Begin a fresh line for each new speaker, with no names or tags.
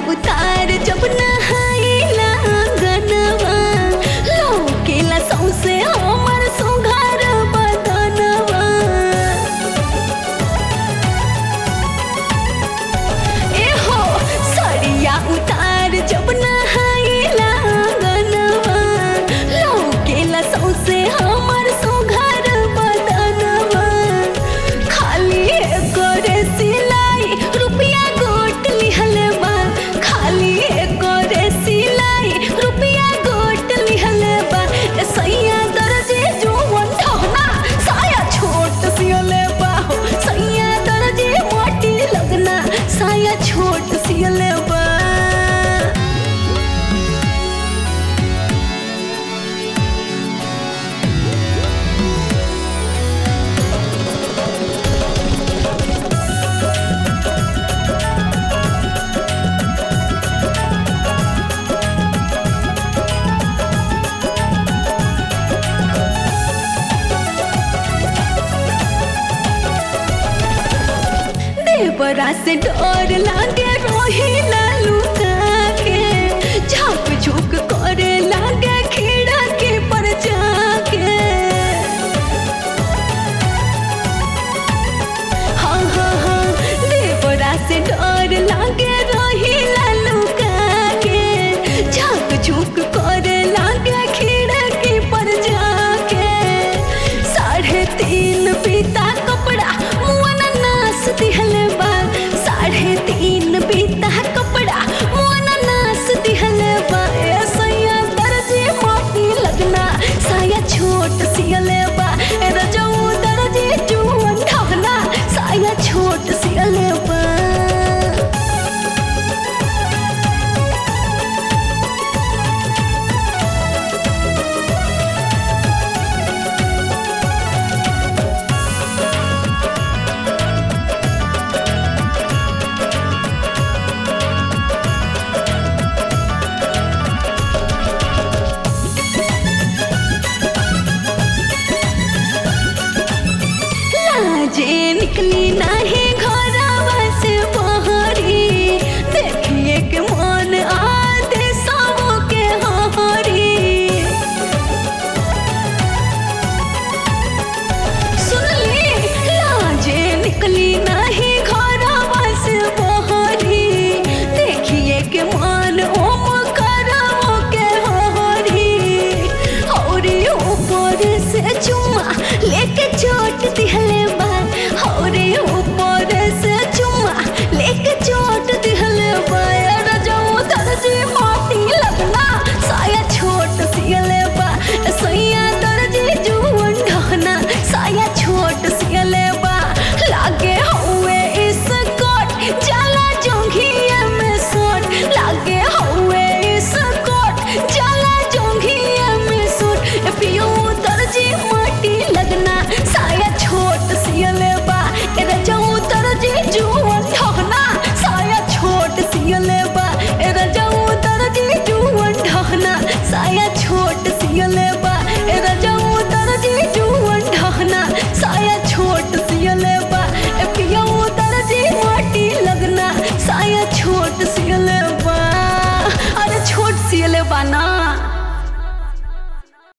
उतार जब नहाइला गनवा लौकेला सौसे हमर सुघर बदनवा ए हो सरिया उतार जब नहाइला गनवा लौकेला सौसे हमर सुघर बदनवा खाली करे सिलाई रुपया गोट लिहल बा खाली करे सिलाई रुपया गोट लिहल बा ए सैया दर्जे जोवन ठहना साया छोट सियले बा हो सैया दर्जे मोटी लगना साया छोट सियले बा देवरा से डर लागे रोहिला लुका के झाँक झुक करे लागे खीड़ा के पर जाके हाँ हाँ हाँ देवरा से डर लागे रोहिला लुका के झाँक झुक करे लागे खीड़ा के पर जाके साढ़े तीन पीता कपड़ा मुआना नास दिहले बा साढ़े तीन पीता कपड़ा मुआना नास दिहले बा ए सैया दर्जी मोटी लगना साया छोट सियले बा ए रजऊ दर्जी जुवन ढहना साया छोट सियले बा लाजे निकली नाही घरवा से बहरी देखिए के मन आते सबो के हरी सुनली लाजे निकली नाही घरवा से बहरी देखिए के मन ओम करवो के हरी हौरी ऊपर से चुम्मा लेके चोट दिहले बा हौरी ऊपर से चुम्मा लेके चोट दिहले बा रजऊ दर्जी माटी लगना साया छोट सियले बा सैया दर्जी जुवन ढहना साया छोट सियले बा लागे हुए इस कोट जाला जोंघिया में सोट लागे हुए इस कोट जाला जोंघिया में सोट ए पियो दर्जी माटी लगना साया छोट सियले बा ए रजऊ दर्जी जुवन ढहना साया छोट सियले बा ए रजऊ दर्जी जुवन ढहना साया छोट सियले बा ए रजऊ दर्जी जुवन ढहना साया छोट सियले बा ए पियो दर्जी माटी लगना साया छोट